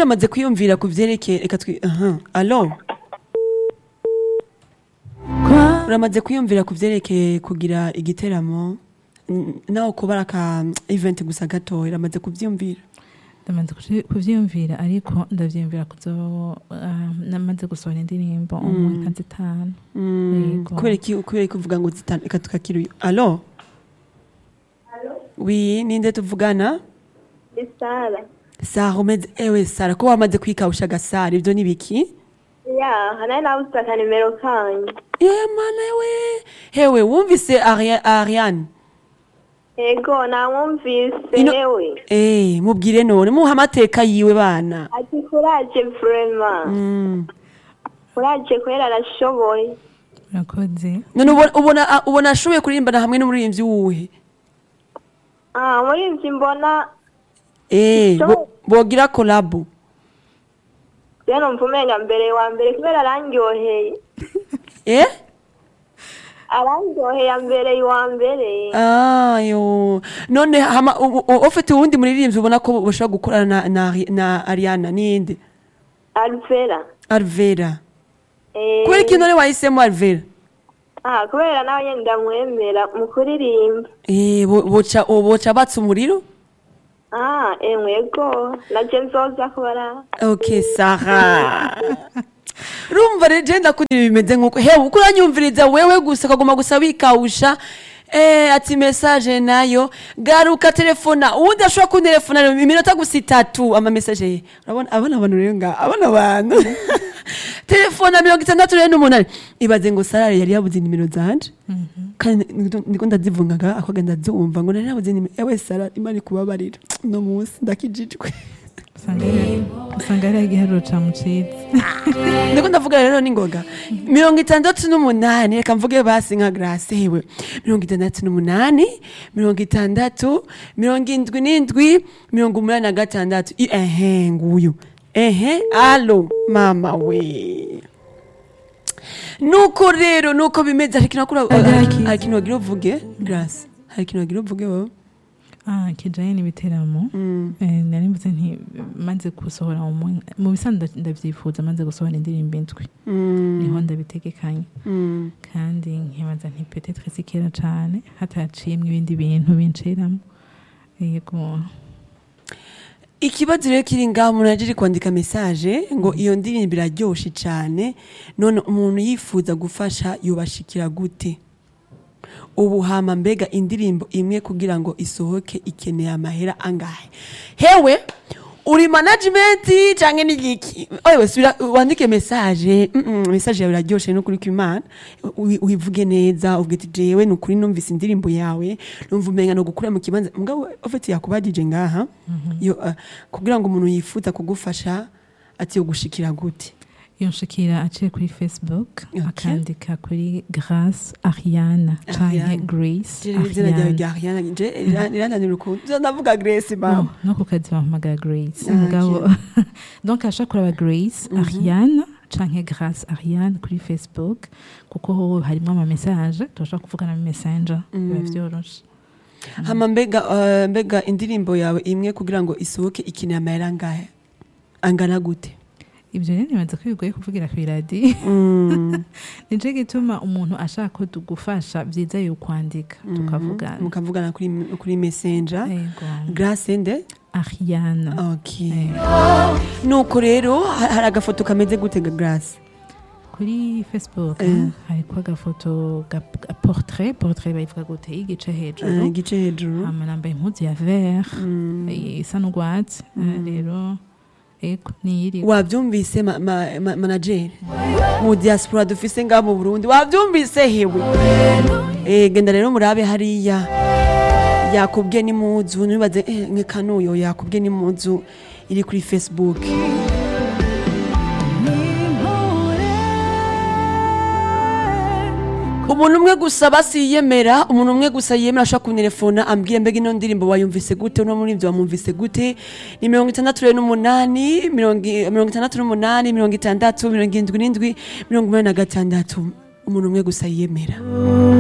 uramaze kwiyumvira ku vyerekeye reka twi aha alo uramaze kwiyumvira ku vyerekeye kugira igiteramo N- naho kuba ari aka event gusa gatoya uramaze kuvyumvira ndamaze kuji- kuvyiyumvira ariko ndavyiyumvira kuzo ah, namaze gusohora indirimbo umwe nka zitanu Mm, Yego. kubera iki kubera iki uvuga ngo zitanu reka tukakira uyu alo wi ninde tuvugana Isara. sara umeze ewe sara ko wamaze kwikawusha agasara ivyo ni biki Ya, nari nabuze akanimero kanyu. ye mana we hewe wumvise Aria- ariane Ego, namwumvise Ino- yewe. Eh, mubwire none muha amateka yiwe bana Ati kuraje vraiment. Mm. Kuraje kwera arashoboye. urakoze none ubona- ubona ah, ubona ashoboye kuririmbana hamwe n'umuririmbyi wuhe Ah, muri ivyo mbona Eh, So- bo- bogira kolabo rero numva umenga mbere wa mbere kubera arandyoheye. eh Arandyoheye mbere wa mbere. ayo none hama u- u- ufite uwundi muririmbyi ubona ko bashobora gukorana na, na, Ari- na ariana ninde Alvera. alvera Eh, kubera iki none wahisemo alvera Ah, kubera nawe nyene ndamwemera mu kuririmba. Eh, bo- boca boca batsa umuriro Ah, emwe ego. Naje nzoza kubara. ok sara rumva rero je ndakundira bimeze nk'uko hewe uko uranyumviriza wewe gusa ukaguma gusa wikawusha Eh, ati message nayo garuka telefona uwundi ashobora kuntelefona rero iminota gusa itatu ama message ye urabona abana abantu rero nga abana abantu telefona mirongo itandatu rero n'umunani ibaze ngo sarare yari yabuze nimero zanje kandi niko- niko ndazivungaga akagenda ndazumva ngo nari nabuze nimero ewe sara imana ikubabarira uno munsi ndakijijwe usanga ari- usanga ari igiharuro camucitse ndiko ndavuga rero n'ingoga mirongo itandatu n'umunani reka mvuge basi nka grase hewe mirongo itandatu n'umunani mirongo itandatu mirongo indwi n'indwi mirongo umunani na gatandatu I- ehe nguyu ehe alo mama we nuko rero nuko bimeze hari ikintu wakura- hari hari ikintu wagira uvuge grase hari ikintu wagira uvuge wowe ah kijanye n'ibiteramo eh, nari mvuze nti maze gusohora umwe mu bisanzwe nda- ndavyifuza maze gusohora indirimbo indwi niho ndabitegekanye Mm. kandi nkibaza nti petetre si kera cane hataciyemwo ibindi bintu binshiramo yego ikibazo rero kiri ngaho umuntu yaje ari kwandika message ngo iyo ndirimbo iraryoshe cyane none umuntu yifuza gufasha yubashikira gute ubu hama mbega indirimbo imwe kugira ngo isohoke ikeneye amahera angahe hewe uri management canke n'igiki oyewe subira wandike message mm -mm, message yawe iraryoshe no kuri kwimana Uyi- uyivuge neza uvuge ati jewe ni ukuri numvise indirimbo yawe numva umenga no gukura mu kibanza mugabo ufite yakubagije ngaha yo uh, kugira ngo umuntu yifuza kugufasha ati yo gushikira gute yonshikira aciye kuri facebook Okay. akandika kuri grace ariana canke Ariana. grace Je- izina ryawe ariana rya Ariana je rirananira ukuntu Je ndavuga Grace mama no, no ku kazi bampamagara grace Ah, mugabo donc ashaka kuraba grace ariane canke grace ariane kuri facebook kuko ho harimo ama message turashobora kuvugana mu messenger biba vyoroshe hama mbega uh, mbega indirimbo yawe imwe kugira ngo isohoke ikeneye amahera angahe angana gute ivyo rero nibaza ko bigoye kuvugira kw'iradi Mm, nico gituma umuntu ashaka ko tugufasha vyiza yokwandika tukavugana mukavugana kuri kuri messenger yego Grace nde ariane okay nuko rero ha- hari agafoto kameze gute ga Grace kuri facebook Eh. hariko agafoto ga ga portrait portrait bayivuga gute igice Eh, hejuru igice hejuru hama nambaye impuzu ya vert Mm. eh, isa n'urwatsi Eh, rero ego niyiri wavyumvise ma, ma, ma, manager mu diaspora dufise ngaha mu Burundi wavyumvise hewe eh genda rero murabe hariya yakubwiye n'imuzu nibaze eh nkekanuyo yakubwiye n'imuzu iri kuri Facebook umuntu umwe gusa basiyemera umuntu umwe gusa yemera ashobora kuntelefona ambwire mbega ino ndirimbo wayumvise gute uno muri ibyo wamwumvise gute ni mirongo itandatu rero n'umunani mirongo i- mirongo itandatu n'umunani mirongo itandatu mirongo irindwi n'indwi mirongo umunani na gatandatu umuntu umwe gusa yiyemera